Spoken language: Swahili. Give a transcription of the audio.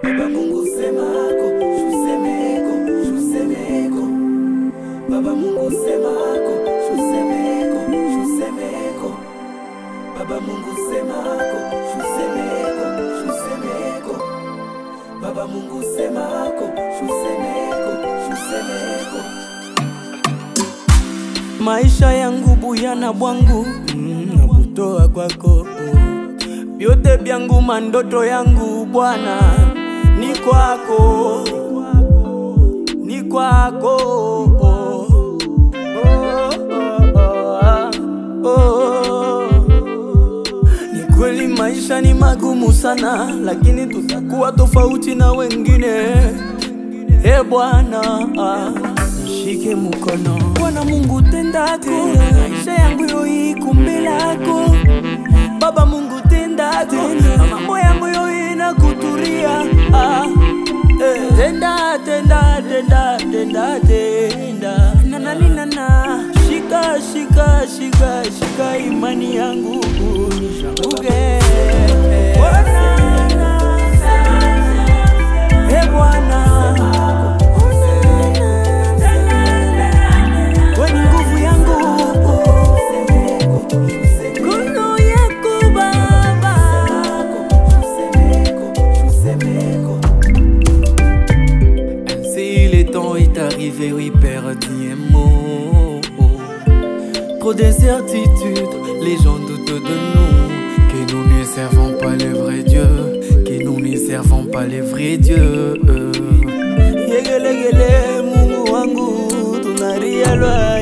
Baba Mungu semako, shusemeko, shusemeko. Baba Mungu semako, shusemeko, shusemeko. Baba Mungu semako, shusemeko, shusemeko. Baba Mungu semako, shusemeko, shusemeko. Maisha yangu buyana bwangu mm, nabutoa kwako vyote vyangu mandoto yangu Bwana ni kwako, ni kwako oh, oh, oh. Ni kweli maisha ni magumu sana, lakini tutakuwa tofauti na wengine. E Bwana, ah, nishike mkono Bwana Mungu, tendako maisha yangu yoiku mbele yako Baba Mungu, tendako mambo yangu yoina kuturia ah, eh, tenda tenda tenda tenda tenda nananinana shika shika shika shika imani yangu nishanguke Bwana, eh Bwana wewe ni nguvu yangu, mkono yako Baba. Ainsi le temps est arrivé, oui, perdu un mot. Trop d'incertitudes, les gens doutent de nous. Que nous ne servons pas le vrai Dieu, que nous ne servons pas le vrai Dieu. Yegelegele Mungu wangu tunaria lwa